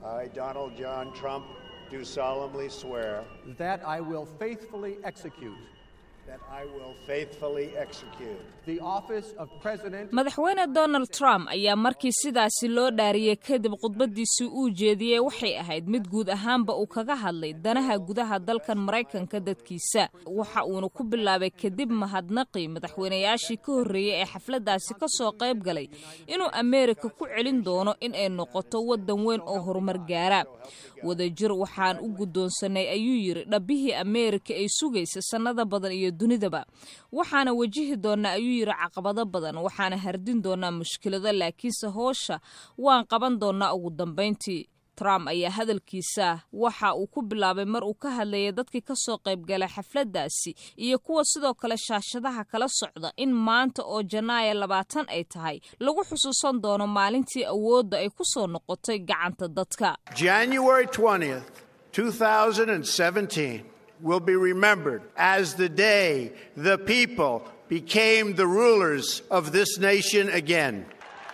I, Donald John Trump, do solemnly swear that I will faithfully execute that I will faithfully execute the office of President madaxweyne donald trump ayaa markii sidaasi loo dhaariyey kadib khudbadiisii uu jeediyey waxay ahayd mid guud ahaanba uu kaga hadlay danaha gudaha dalkan maraykanka dadkiisa waxa uuna ku bilaabay kadib mahadnaqii madaxweynayaashii ka horreeyey ee xafladdaasi ka soo qayb galay inuu ameerika ku celin doono in ay noqoto waddan weyn oo horumar gaara wadajir waxaan u guddoonsanay ayuu yidhi dhabbihii ameerika ay sugaysa sannada badan iyo dunidaba waxaana wajihi doonaa ayuu yidhi caqabado badan waxaana hardin doonaa mushkilado laakiinse hoosha waan qaban doonaa ugu dambayntii trump ayaa hadalkiisa waxa uu ku bilaabay mar uu ka hadlayay dadkii ka soo qaybgalay xafladdaasi iyo kuwa sidoo kale shaashadaha kala socda in maanta oo janaayo labaatan ay tahay lagu xusuusan doono maalintii awoodda ay ku soo noqotay gacanta dadka January 20th, 2017 will be remembered as the day the people became the rulers of this nation again.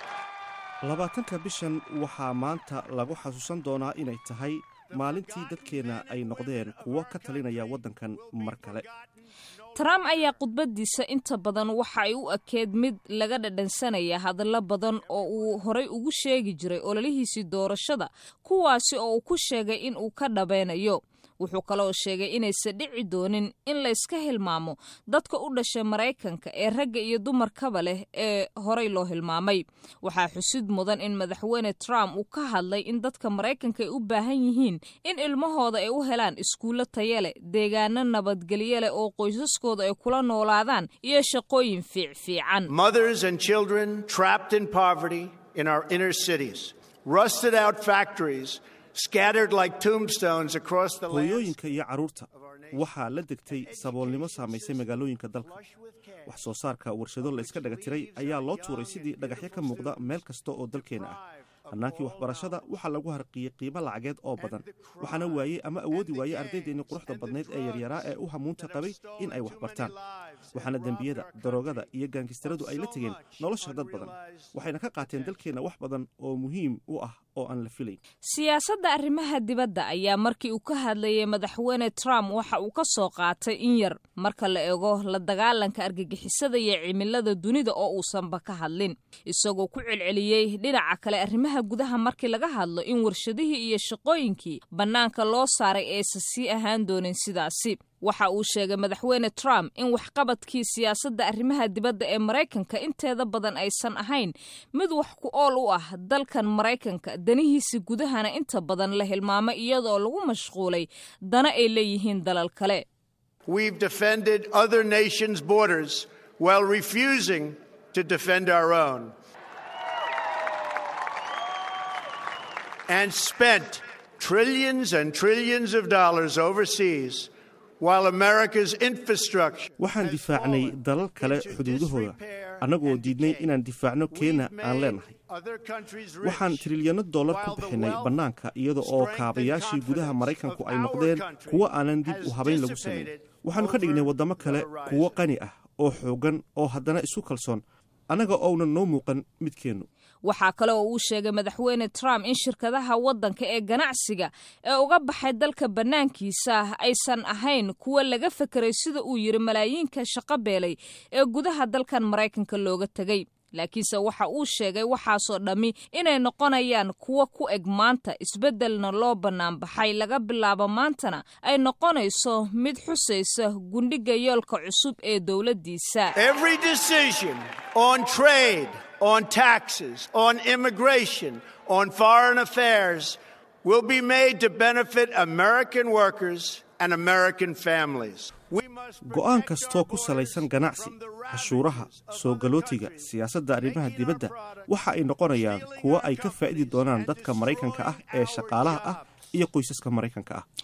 labaatanka bishan waxaa maanta lagu xasuusan doonaa inay tahay maalintii dadkeenna ay noqdeen kuwo ka talinaya waddankan mar kale trump ayaa khudbadiisa inta badan waxa ay u ekeed mid laga dhadhansanaya hadallo badan oo uu horay ugu sheegi jiray ololihiisii doorashada kuwaasi oo uu ku sheegay in uu ka dhabeynayo wuxuu kaloo sheegay inaysan dhici doonin in layska hilmaamo dadka u dhashay maraykanka ee ragga iyo dumarkaba leh ee horay loo hilmaamay waxaa xusid mudan in madaxweyne trump uu ka hadlay in dadka maraykanka ay u baahan yihiin in ilmahooda ay u helaan iskuullo taya leh deegaano nabadgelyo leh oo qoysaskooda ay kula noolaadaan iyo shaqooyin fiicfiican Mothers and children trapped in poverty in our inner cities, rusted out factories scattered like tombstones across the land. hooyooyinka iyo carruurta waxaa la degtay saboolnimo saamaysay magaalooyinka dalka wax soo saarka warshado la iska dhaga tiray ayaa loo tuuray sidii dhagaxyo ka muuqda meel kasta oo dalkeenna ah hannaankii waxbarashada waxaa lagu harqiyey qiimo lacageed oo badan waxaana waayey ama awoodi waayey ardaydeennii quruxda badnayd ee yaryaraa ee u hamuunta qabay in ay wax bartaan waxaana dembiyada daroogada iyo gaangistaradu ay la tegeen nolosha dad badan waxayna ka qaateen dalkeenna wax badan oo muhiim u ah oo aan la filayn siyaasadda arrimaha dibadda ayaa markii uu ka hadlayay madaxweyne trump waxa uu ka soo qaatay in yar marka la eego la dagaalanka argagixisada iyo cimilada dunida oo uusanba ka hadlin isagoo ku celceliyey dhinaca kale arrimaha gudaha markii laga hadlo in warshadihii iyo shaqooyinkii bannaanka loo saaray aysan sii ahaan doonin sidaasi waxa uu sheegay madaxweyne trump in waxqabadkii siyaasadda arrimaha dibadda ee maraykanka inteeda badan aysan ahayn mid wax ku ool u ah dalkan maraykanka danihiisa gudahana inta badan la hilmaamay iyadoo lagu mashquulay dana ay leeyihiin dalal kale We've defended other nations' borders while refusing to defend our own. And spent trillions and trillions of dollars overseas while America's infrastructure. waxaan difaacnay dalal kale xuduudahooda annagoo diidnay inaan difaacno keena aan leenahay Other countries waxaan trilyanno dollar ku bixinay bannaanka iyada oo kaabayaashii gudaha maraykanku ay noqdeen kuwo aanan dib u habayn lagu samayn waxaannu ka dhignay waddamo kale kuwo qani ah oo xooggan oo haddana isu kalsoon annaga ounan noo muuqan midkeennu waxaa kale oo uu sheegay madaxweyne trump in shirkadaha waddanka ee ganacsiga ee uga baxay dalka bannaankiisa aysan ahayn kuwa laga fekeray sida uu yidhi malaayiinka shaqo beelay ee gudaha dalkan maraykanka looga tegay laakiinse waxa uu sheegay waxaasoo dhammi inay noqonayaan kuwo ku eg maanta isbeddelna loo bannaanbaxay laga bilaabo maantana ay noqonayso mid xusaysa gundhiga yoolka cusub ee dowladdiisa Every decision on trade, on taxes, on immigration, on foreign affairs will be made to benefit American workers and American families. We must go'aan protect kastoo our ku borders salaysan ganacsi from the cashuuraha ravages of soo galootiga other siyaasadda countries arrimaha taking our dibadda products, waxa ay noqonayaan stealing kuwo our ay ka faa'idi companies, doonaan and dadka maraykanka ah destroying ee our shaqaalaha ah jobs. iyo qoysaska maraykanka ah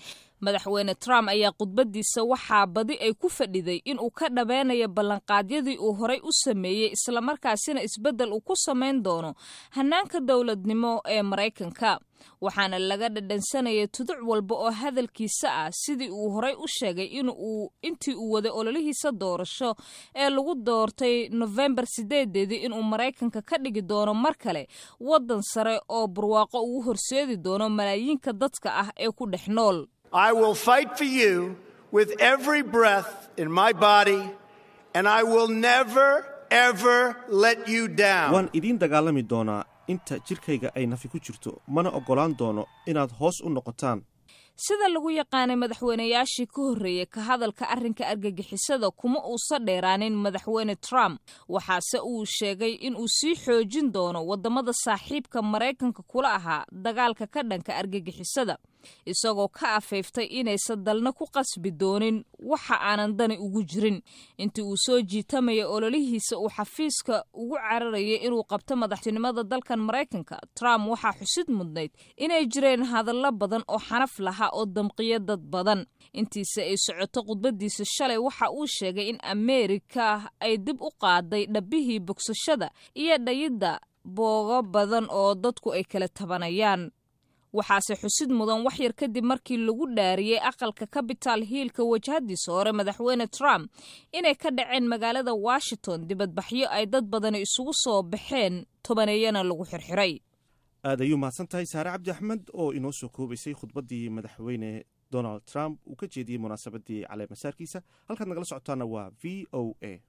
madaxweyne trump ayaa khudbadiisa waxaa badi ay ku fadhiday inuu ka dhabeynayo ballanqaadyadii uu horay u sameeyey islamarkaasina isbeddel uu ku samayn doono hannaanka dowladnimo ee maraykanka waxaana laga dhadhansanayay tuduc walba oo hadalkiisa ah sidii uu horay u sheegay inuu intii uu waday ololihiisa doorasho ee lagu doortay nofembar sideedeedii inuu maraykanka ka dhigi doono mar kale waddan sare oo barwaaqo ugu horseedi doono malaayiinka dadka ah ee ku dhex nool I will fight for you with every breath in my body, and I will never, ever let you down. waan idiin dagaalami doonaa inta jidhkayga ay nafi ku jirto mana oggolaan doono inaad hoos u noqotaan sida lagu yaqaanay madaxweynayaashii ka horreeyey ka hadalka arrinka argagixisada kuma uusan dheeraanin madaxweyne trump waxaase uu sheegay inuu sii xoojin doono waddamada saaxiibka maraykanka kula ahaa dagaalka ka dhanka argagixisada isagoo ka afayftay inaysan dalna ku qasbi doonin waxa aanan dani ugu jirin intii uu soo jiitamaya ololihiisa uu xafiiska ugu cararayay inuu qabto madaxtinimada dalkan maraykanka trump waxaa xusid mudnayd inay jireen hadallo badan oo xanaf lahaa oo damqiyo dad badan intiisa ay socoto khudbadiisa shalay waxa uu sheegay in ameerika ay dib u qaaday dhabbihii bogsashada iyo dhayidda boogo badan oo dadku ay kala tabanayaan waxaase xusid mudan wax yar kadib markii lagu dhaariyey aqalka capital hiilka wajahadiisa hore madaxweyne trump inay ka dhaceen magaalada washington dibadbaxyo ay dad badani isugu soo baxeen tobaneeyana lagu xirxiray aad ayuu mahadsan tahay saare cabdi axmed oo inoo soo koobaysay khudbaddii madaxweyne donald trump uu ka jeediyey munaasabadii caleemasaarkiisa halkaad nagala socotaana waa v o a